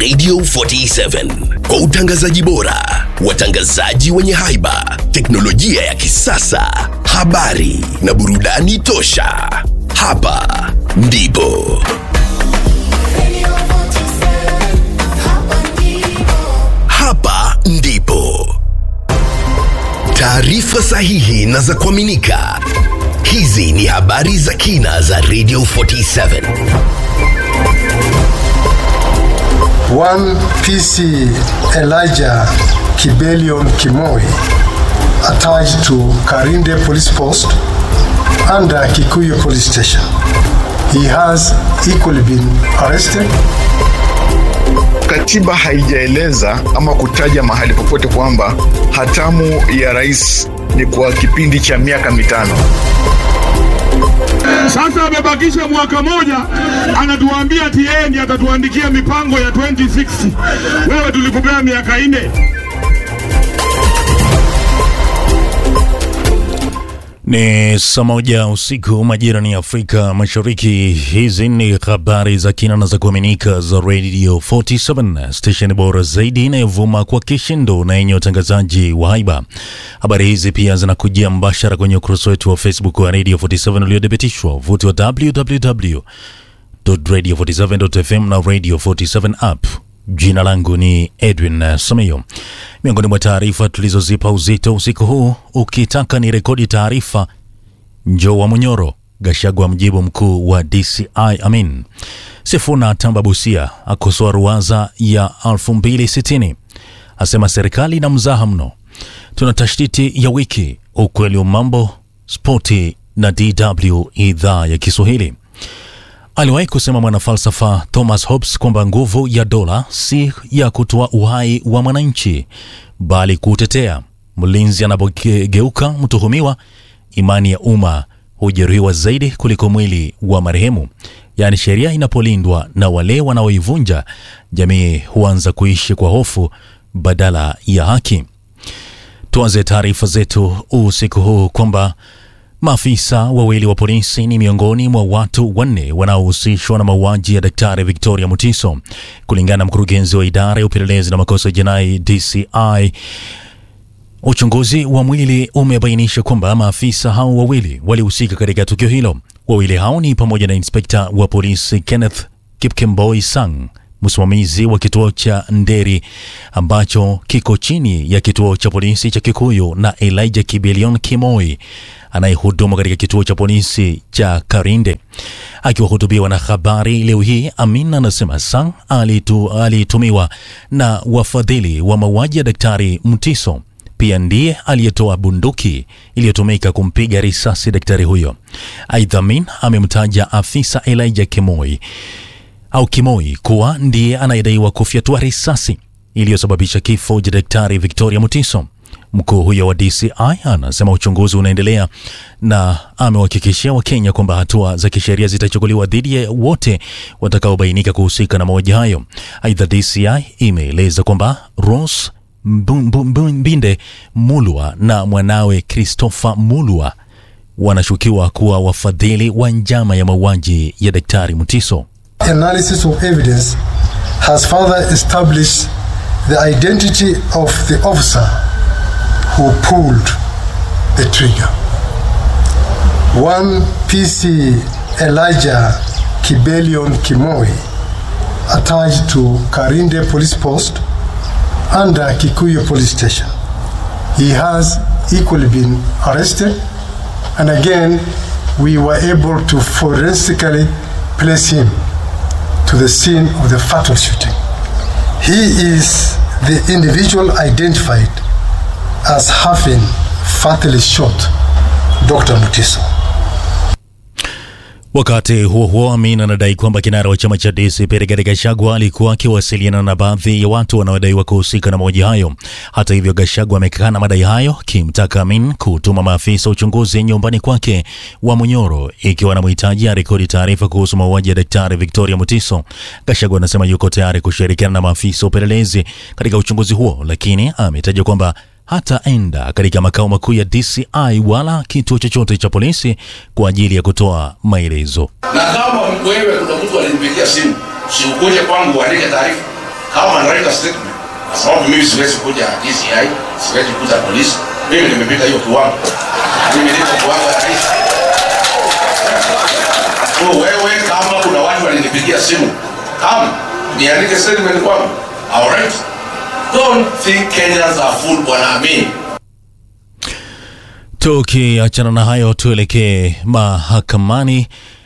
Radio 47 kwa utangazaji bora, watangazaji wenye haiba, teknolojia ya kisasa, habari na burudani tosha. Hapa ndipo hapa ndipo taarifa sahihi na za kuaminika. Hizi ni habari za kina za Radio 47. One PC Elijah Kibelion Kimoi attached to Karinde Police Post under Kikuyu Police Station. He has equally been arrested. Katiba haijaeleza ama kutaja mahali popote kwamba hatamu ya rais ni kwa kipindi cha miaka mitano. Sasa amebakisha mwaka moja, anatuambia ati yeye ndiye atatuandikia mipango ya 2060. Wewe tulikupea miaka nne. Ni saa moja usiku majira ni Afrika Mashariki. Hizi ni habari za kina na za kuaminika za Radio 47 station bora zaidi inayovuma kwa kishindo na yenye utangazaji wa haiba. Habari hizi pia zinakujia mbashara kwenye ukurasa wetu wa Facebook wa Radio 47 uliothibitishwa uvuti wa www.radio47.fm na Radio 47 app. Jina langu ni Edwin Samayo. Miongoni mwa taarifa tulizozipa uzito usiku huu, ukitaka ni rekodi taarifa, njoo wa Munyoro. Gashagwa mjibu mkuu wa DCI Amin. Sifuna Tamba Busia akosoa ruwaza ya 2060 asema serikali na mzaha mno. Tuna tashtiti ya wiki, ukweli wa mambo, spoti na DW idhaa ya Kiswahili. Aliwahi kusema mwanafalsafa Thomas Hobbes kwamba nguvu ya dola si ya kutoa uhai wa mwananchi bali kuutetea. Mlinzi anapogeuka mtuhumiwa, imani ya umma hujeruhiwa zaidi kuliko mwili wa marehemu. Yaani, sheria inapolindwa na wale wanaoivunja, jamii huanza kuishi kwa hofu badala ya haki. Tuanze taarifa zetu usiku huu kwamba Maafisa wawili wa polisi ni miongoni mwa watu wanne wanaohusishwa na mauaji ya Daktari Victoria Mutiso, kulingana na mkurugenzi wa idara ya upelelezi na makosa ya jinai DCI. Uchunguzi wa mwili umebainisha kwamba maafisa hao wawili walihusika katika tukio hilo. Wawili hao ni pamoja na inspekta wa polisi Kenneth Kipkemboi Sang, msimamizi wa kituo cha Nderi ambacho kiko chini ya kituo cha polisi cha Kikuyu na Elijah Kibelion Kimoi anayehudumu katika kituo cha polisi cha Karinde. Akiwahutubia wanahabari leo hii, Amin anasema Sang alitu, alitumiwa na wafadhili wa mauaji ya Daktari Mtiso. Pia ndiye aliyetoa bunduki iliyotumika kumpiga risasi daktari huyo. Aidha, Amin amemtaja afisa Elijah Kimoi au Kimoi kuwa ndiye anayedaiwa kufyatua risasi iliyosababisha kifo cha daktari Victoria Mutiso. Mkuu huyo wa DCI anasema uchunguzi unaendelea na amewahakikishia Wakenya kwamba hatua za kisheria zitachukuliwa dhidi ya wote watakaobainika kuhusika na mauaji hayo. Aidha, DCI imeeleza kwamba Rose Mbinde Mulwa na mwanawe Christopher Mulwa wanashukiwa kuwa wafadhili wa njama ya mauaji ya daktari Mutiso. Analysis of evidence has further established the identity of the officer who pulled the trigger. One PC Elijah Kibelion Kimoi attached to Karinde Police Post under Kikuyu Police Station. He has equally been arrested and again we were able to forensically place him to the scene of the fatal shooting. He is the individual identified as having fatally shot Dr. Mutiso. Wakati huo huo, Amin anadai kwamba kinara wa chama cha DCP Rigathi Gachagua alikuwa akiwasiliana na baadhi ya watu wanaodaiwa kuhusika na mauaji hayo. Hata hivyo, Gachagua amekana madai hayo, kimtaka Amin kutuma maafisa uchunguzi nyumbani kwake wa Munyoro ikiwa anamhitaji arekodi taarifa kuhusu mauaji ya Daktari Victoria Mutiso. Gachagua anasema yuko tayari kushirikiana na maafisa upelelezi katika uchunguzi huo, lakini ametaja kwamba hataenda katika makao makuu ya DCI wala kituo chochote cha polisi kwa ajili ya kutoa maelezo. na kama wewe kuna mtu alinipigia simu, si ukuje kwangu uandike taarifa. kama anaweka statement, kwa sababu mimi siwezi kuja DCI, siwezi kuja polisi. Mimi nimepita hiyo kiwango, mimi niko kiwango ya rais. So wewe kama kuna watu walinipigia simu, kama niandike statement kwangu, alright. Don't think Kenyans are fool, bwana Amin. Tukiachana na hayo, tuelekee mahakamani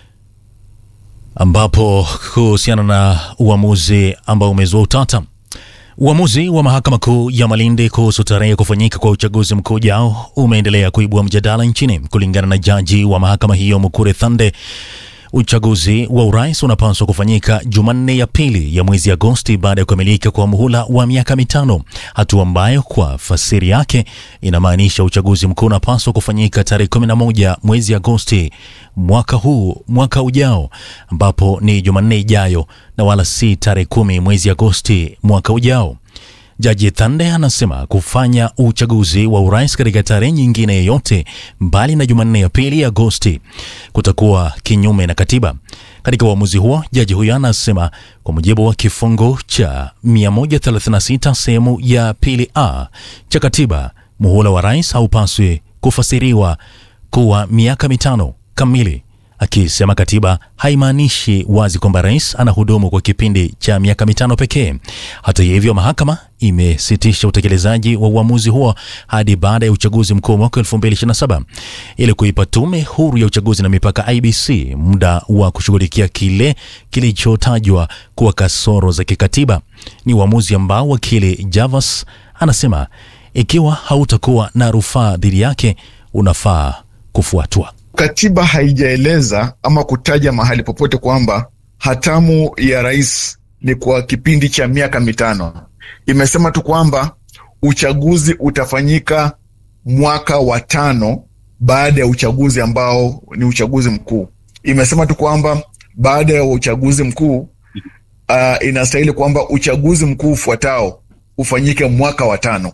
ambapo kuhusiana na uamuzi ambao umezua utata. Uamuzi wa mahakama kuu ya Malindi kuhusu tarehe ya kufanyika kwa uchaguzi mkuu ujao umeendelea kuibua mjadala nchini. Kulingana na jaji wa mahakama hiyo Mukure Thande, uchaguzi wa urais unapaswa kufanyika Jumanne ya pili ya mwezi Agosti baada ya kukamilika kwa muhula wa miaka mitano, hatua ambayo kwa fasiri yake inamaanisha uchaguzi mkuu unapaswa kufanyika tarehe 11 mwezi Agosti mwaka huu mwaka ujao, ambapo ni Jumanne ijayo na wala si tarehe kumi mwezi Agosti mwaka ujao. Jaji Thande anasema kufanya uchaguzi wa urais katika tarehe nyingine yoyote mbali na Jumanne ya pili Agosti kutakuwa kinyume na katiba. Katika uamuzi huo, jaji huyo anasema kwa mujibu wa kifungu cha 136 sehemu ya pili a cha katiba, muhula wa rais haupaswi kufasiriwa kuwa miaka mitano kamili akisema katiba haimaanishi wazi kwamba rais anahudumu kwa kipindi cha miaka mitano pekee. Hata hivyo, mahakama imesitisha utekelezaji wa uamuzi huo hadi baada ya uchaguzi mkuu mwaka 2027 ili kuipa tume huru ya uchaguzi na mipaka IBC muda wa kushughulikia kile kilichotajwa kuwa kasoro za kikatiba. Ni uamuzi ambao wakili Javas anasema ikiwa hautakuwa na rufaa dhidi yake unafaa kufuatwa. Katiba haijaeleza ama kutaja mahali popote kwamba hatamu ya rais ni kwa kipindi cha miaka mitano. Imesema tu kwamba uchaguzi utafanyika mwaka wa tano baada ya uchaguzi ambao ni uchaguzi mkuu. Imesema tu kwamba baada ya uchaguzi mkuu uh, inastahili kwamba uchaguzi mkuu ufuatao ufanyike mwaka wa tano.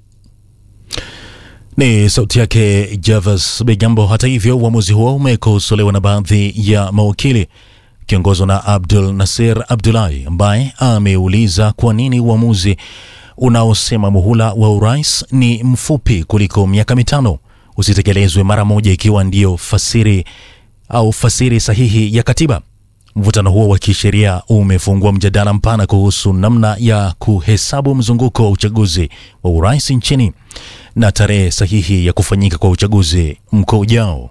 Ni sauti yake Javas Bigambo. Hata hivyo, uamuzi huo umekosolewa na baadhi ya mawakili kiongozwa na Abdul Nasir Abdulahi ambaye ameuliza kwa nini uamuzi unaosema muhula wa urais ni mfupi kuliko miaka mitano usitekelezwe mara moja ikiwa ndiyo fasiri au fasiri sahihi ya katiba. Mvutano huo wa kisheria umefungua mjadala mpana kuhusu namna ya kuhesabu mzunguko wa uchaguzi wa urais nchini na tarehe sahihi ya kufanyika kwa uchaguzi mkuu ujao.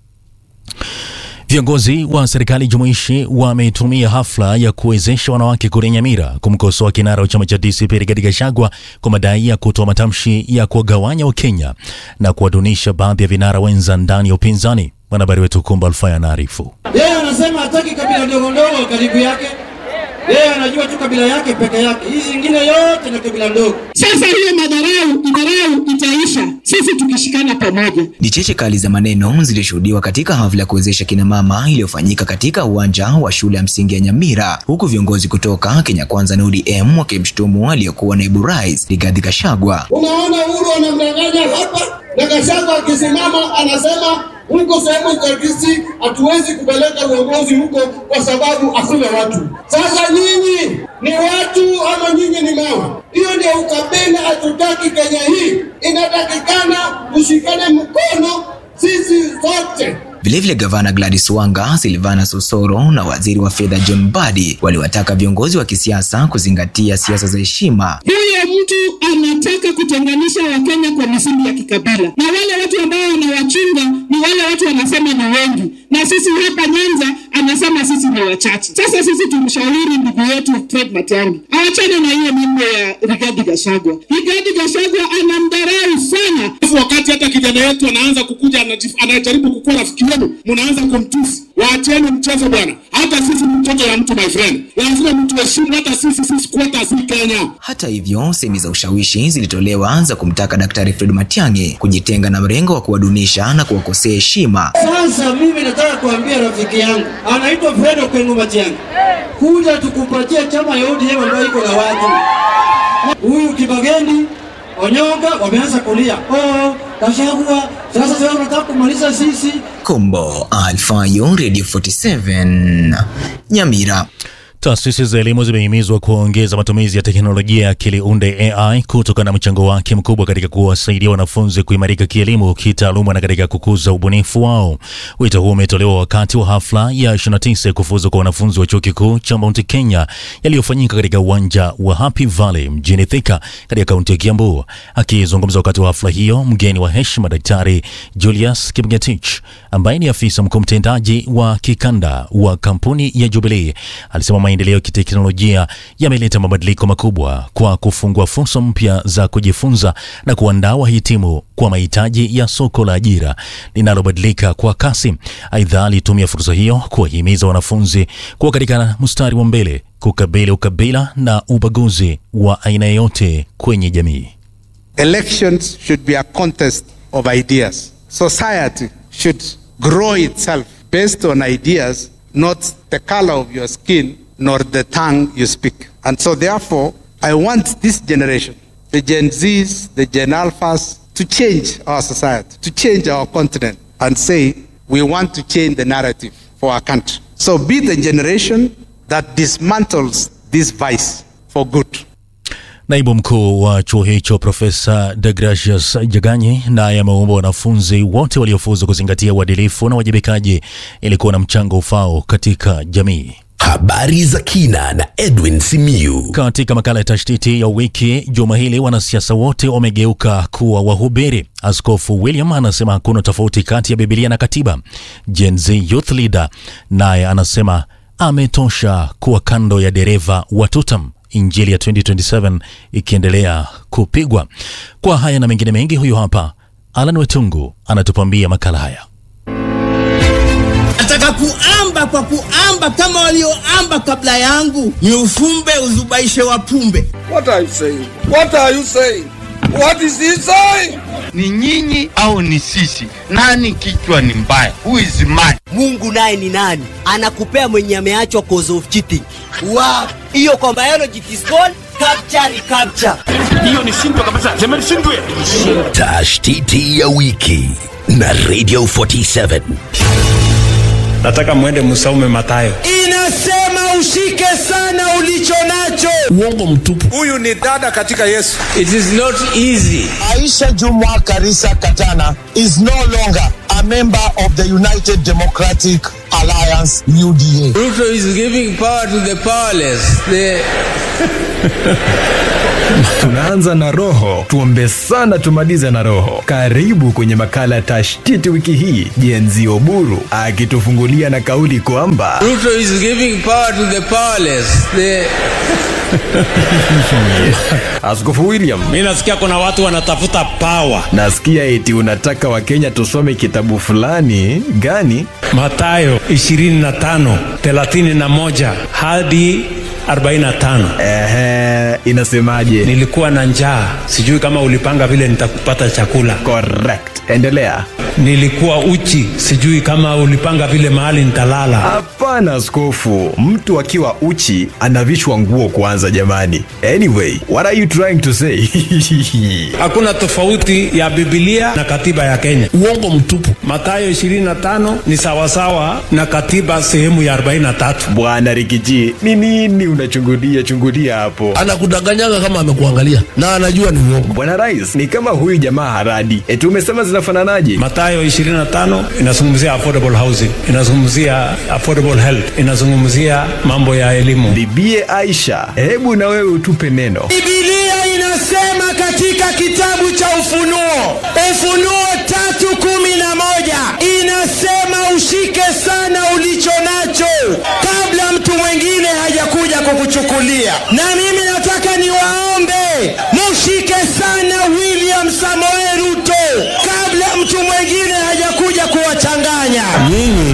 Viongozi wa serikali jumuishi wametumia hafla ya kuwezesha wanawake kule Nyamira kumkosoa kinara wa chama cha DCP Rigathi Gachagua kwa madai ya kutoa matamshi ya kuwagawanya Wakenya na kuwadunisha baadhi ya vinara wenza ndani ya upinzani. Mwanahabari wetu Kumba Alfaya anaarifu. Yeye anasema hataki kabila ndogo ndogo karibu yake. Yeye anajua tu kabila yake peke yake, hizi zingine yote ni kabila ndogo. Sasa hiyo madharau madharau itaisha sisi tukishikana pamoja. Ni cheche kali za maneno zilishuhudiwa katika hafla ya kuwezesha kina mama iliyofanyika katika uwanja wa shule ya msingi ya Nyamira, huku viongozi kutoka Kenya Kwanza na ODM wakimshutumu aliyekuwa naibu rais Rigathi Gachagua. Unaona Uhuru anamdanganya hapa na Gachagua akisimama anasema huko sehemu za Kisii hatuwezi kupeleka uongozi huko kwa sababu hakuna watu. Sasa nyinyi ni watu ama nyinyi ni mawe? Hiyo ndio ukabila hatutaki Kenya hii. Inatakikana tushikane mkono sisi zote. Vilevile gavana Gladys Wanga, Silvana Sosoro na waziri wa fedha John Mbadi waliwataka viongozi wa kisiasa kuzingatia siasa za heshima. Huyo mtu anataka kutenganisha Wakenya kwa misingi ya kikabila, na wale watu ambao wanawachunga ni wale watu wanasema ni wengi, na sisi hapa Nyanza anasema sisi ni wachache. Sasa sisi tumshauri ndugu yetu Fred Matiang'i awachane na hiyo mambo ya Rigathi Gachagua. Rigathi Gachagua anamdharau sana. Wakati hata kijana wetu anaanza kukuja anajif- anajaribu kukuwa rafiki yenu, mnaanza kumtusi. Waacheni mchezo bwana. Hata sisi ni mtoto ya mtu my friend, lazima mtu heshimu. Hata sisi sisi kuota si Kenya. Hata hivyo, semi za ushawishi zilitolewa za kumtaka Daktari Fred Matiang'i kujitenga na mrengo wa kuwadunisha na kuwakosea heshima. Sasa mimi nataka kuambia rafiki yangu anaitwa Fredo Kwengu Matiang'i, kuja tukupatie chama ya ODM ambayo iko na watu. Huyu Kibageni Onyonga wameanza kulia, oh, Gachagua sasa sasa unataka kumaliza sisi. Kombo Alfayo, Radio 47 Nyamira. Taasisi za elimu zimehimizwa kuongeza matumizi ya teknolojia ya akili unde AI kutokana na mchango wake mkubwa katika kuwasaidia wanafunzi kuimarika kielimu, kitaaluma na katika kukuza ubunifu wao. Wito huo umetolewa wakati wa hafla ya 29 kufuzu kwa wanafunzi wa chuo kikuu cha Mount Kenya yaliyofanyika katika uwanja wa Happy Valley mjini Thika katika kaunti ya Kiambu. Akizungumza wakati wa hafla hiyo, mgeni wa heshima Daktari Julius Kipngetich ambaye ni afisa mkuu mtendaji wa kikanda wa kampuni ya Jubilee alisema maendeleo ya kiteknolojia yameleta mabadiliko makubwa kwa kufungua fursa mpya za kujifunza na kuandaa wahitimu kwa mahitaji ya soko la ajira linalobadilika kwa kasi. Aidha, alitumia fursa hiyo kuwahimiza wanafunzi kuwa katika mstari wa mbele kukabili ukabila na ubaguzi wa aina yoyote kwenye jamii. Elections should be a contest of ideas. Society should grow itself based on ideas, not the color of your skin nor the tongue you speak. And so, therefore, I want this generation, the Gen Zs, the Gen Alphas, to change our society, to change our continent, and say we want to change the narrative for our country. So, be the generation that dismantles this vice for good. Naibu mkuu wa chuo hicho Profesa Degracius Jaganyi naye ameomba wanafunzi wote waliofuzu kuzingatia uadilifu na uwajibikaji ili kuwa na mchango ufao katika jamii. Habari za kina na Edwin Simiyu. Katika makala ya tashtiti ya wiki juma hili, wanasiasa wote wamegeuka kuwa wahubiri. Askofu William anasema hakuna tofauti kati ya Biblia na katiba. Gen Z Youth Leader naye anasema ametosha kuwa kando ya dereva wa tutam Injili ya 2027 ikiendelea kupigwa. Kwa haya na mengine mengi, huyu hapa Alan Wetungu anatupambia makala haya. Nataka kuamba kwa kuamba kama walioamba kabla yangu, ni ufumbe uzubaishe wapumbe. What are you saying? What are you saying? What is he saying? Ni nyinyi au ni sisi? Nani kichwa ni mbaya? Who is mad? Mungu naye ni nani? Anakupea mwenye ameachwa cause of cheating. Wow. Hiyo kwa biology it is called capture recapture. Hiyo ni shindwe kabisa. Sema ni shindwe. Tashtiti ya wiki na Radio 47. Nataka mwende msaume Mathayo. Inasema ushike sana ulicho nacho. Uongo mtupu. Huyu ni dada katika Yesu. It is not easy. Aisha Jumwa Karisa Katana is no longer a member of the United Democratic Alliance UDA. Ruto is giving power to the powerless. The... Tunaanza na roho, tuombe sana tumalize na roho. Karibu kwenye makala ya tashtiti wiki hii, Jenzi Oburu akitufungulia na kauli kwamba Ruto is giving power to the powerless. The... Askofu William, mi nasikia kuna watu wanatafuta power. Nasikia eti unataka Wakenya tusome kitabu fulani gani? Mathayo 25 31 hadi 45. Ehe, inasemaje? Nilikuwa na njaa, sijui kama ulipanga vile nitakupata chakula. Correct. Endelea. Nilikuwa uchi, sijui kama ulipanga vile mahali nitalala. Hapana askofu, mtu akiwa uchi anavishwa nguo kwanza jamani. Anyway, what are you trying to say? Hakuna tofauti ya Biblia na katiba ya Kenya. Uongo mtupu. Mathayo 25 ni sawasawa na katiba sehemu ya 43. Bwana Rikiji, ni nini unachungulia chungulia hapo? Anakudanganyaga kama amekuangalia na anajua ni uongo. Bwana Rais, ni kama huyu jamaa haradi. Eti umesema zinafananaje? Mathayo 25 inazungumzia affordable housing, inazungumzia affordable health, inazungumzia mambo ya elimu. Bibie Aisha, hebu na wewe utupe neno. Biblia inasema katika kitabu cha Ufunuo, Ufunuo tatu kumi na moja inasema ushike sana ulicho nacho kabla mtu mwingine hajakuja kukuchukulia. Na mimi nataka niwaombe mushike sana William Samoei Ruto kabla mtu mwingine hajakuja kuwachanganya nyinyi.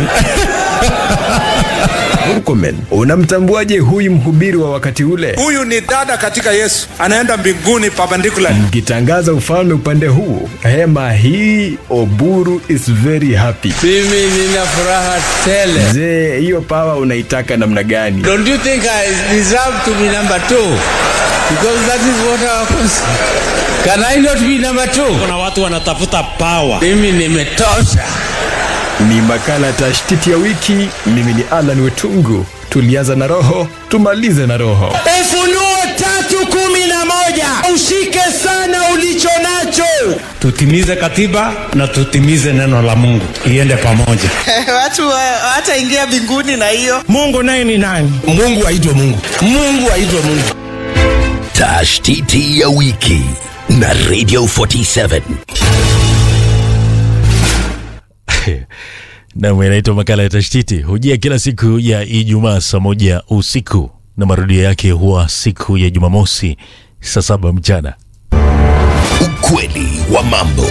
Murkomen, unamtambuaje huyu mhubiri wa wakati ule? Huyu ni dada katika Yesu, anaenda mbinguni perpendicular. Mkitangaza ufalme upande huu, hema hii Oburu is very happy. Mimi nina furaha tele. Je, hiyo pawa unaitaka namna gani? Don't you think I deserve to be number two? Because that is what our Can I not be number two? Kuna watu wanatafuta power. Mimi nimetosha. Ni makala tashtiti ya wiki. Mimi ni Alan Wetungu. Tulianza na roho, tumalize na roho. Ufunuo tatu kumi na moja ushike sana ulicho nacho. Tutimize katiba na tutimize neno la Mungu, iende pamoja. watu wa- hawataingia mbinguni na hiyo Mungu naye ni nani? Mungu aitwe Mungu. Mungu aitwe Mungu. Tashtiti ya wiki na Radio 47. nam inaitwa makala ya tashtiti hujia kila siku ya ijumaa saa moja usiku na marudio yake huwa siku ya jumamosi saa saba mchana Ukweli wa mambo.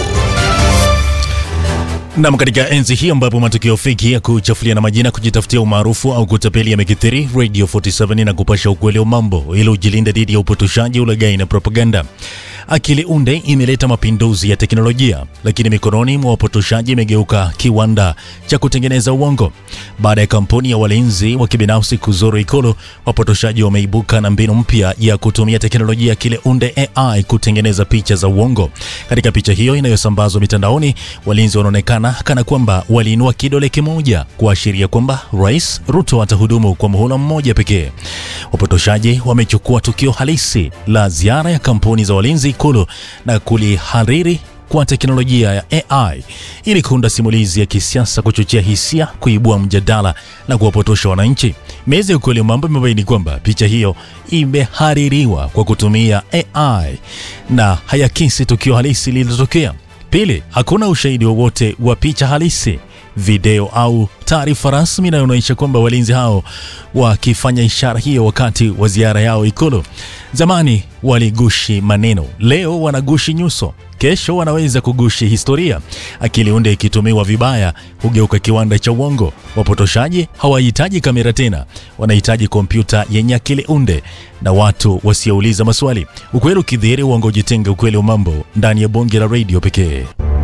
nam katika enzi hii ambapo matukio feki ya kuchafulia na majina kujitafutia umaarufu au kutapeli yamekithiri radio 47 na kupasha ukweli wa mambo ili ujilinde dhidi ya upotoshaji ulagai na propaganda akili unde imeleta mapinduzi ya teknolojia lakini mikononi mwa wapotoshaji imegeuka kiwanda cha kutengeneza uongo baada ya kampuni ya walinzi wa kibinafsi kuzuru ikulu wapotoshaji wameibuka na mbinu mpya ya kutumia teknolojia ya akili unde ai kutengeneza picha za uongo katika picha hiyo inayosambazwa mitandaoni walinzi wanaonekana kana kwamba waliinua kidole kimoja kuashiria kwamba rais ruto atahudumu kwa muhula mmoja pekee wapotoshaji wamechukua tukio halisi la ziara ya kampuni za walinzi ikulu na kulihariri kwa teknolojia ya AI ili kuunda simulizi ya kisiasa, kuchochea hisia, kuibua mjadala na kuwapotosha wananchi. Meza ya ukweli wa mambo imebaini kwamba picha hiyo imehaririwa kwa kutumia AI na hayakisi tukio halisi lililotokea. Pili, hakuna ushahidi wowote wa picha halisi video au taarifa rasmi inayoonyesha kwamba walinzi hao wakifanya ishara hiyo wakati wa ziara yao Ikulu. Zamani waligushi maneno, leo wanagushi nyuso, kesho wanaweza kugushi historia. Akili unde ikitumiwa vibaya hugeuka kiwanda cha uongo. Wapotoshaji hawahitaji kamera tena, wanahitaji kompyuta yenye akili unde na watu wasiouliza maswali. Ukweli ukidhihiri, uongo ujitenge. Ukweli wa mambo ndani ya bonge la redio pekee.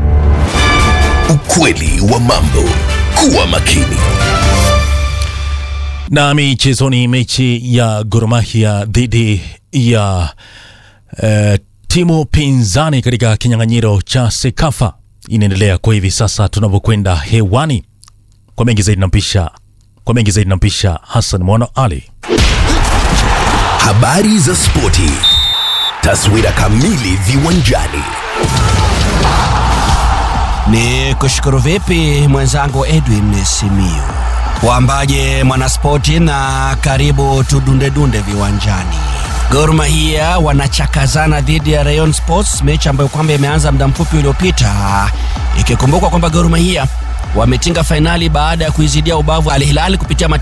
Ukweli wa mambo. Kuwa makini. na michezoni mechi ya Gor Mahia dhidi ya eh, timu pinzani katika kinyang'anyiro cha Sekafa inaendelea kwa hivi sasa tunavyokwenda hewani. Kwa mengi zaidi nampisha kwa mengi zaidi nampisha Hassan Mwana Ali. Habari za spoti. Taswira kamili viwanjani. Ni kushukuru vipi mwenzangu Edwin Simiyu. Wambaje mwanaspoti na karibu tudundedunde viwanjani. Gor Mahia wanachakazana dhidi ya Rayon Sports, mechi ambayo kwamba imeanza muda mfupi uliopita, ikikumbukwa kwamba Gor Mahia wametinga fainali baada ya kuizidia ubavu Al Hilal kupitia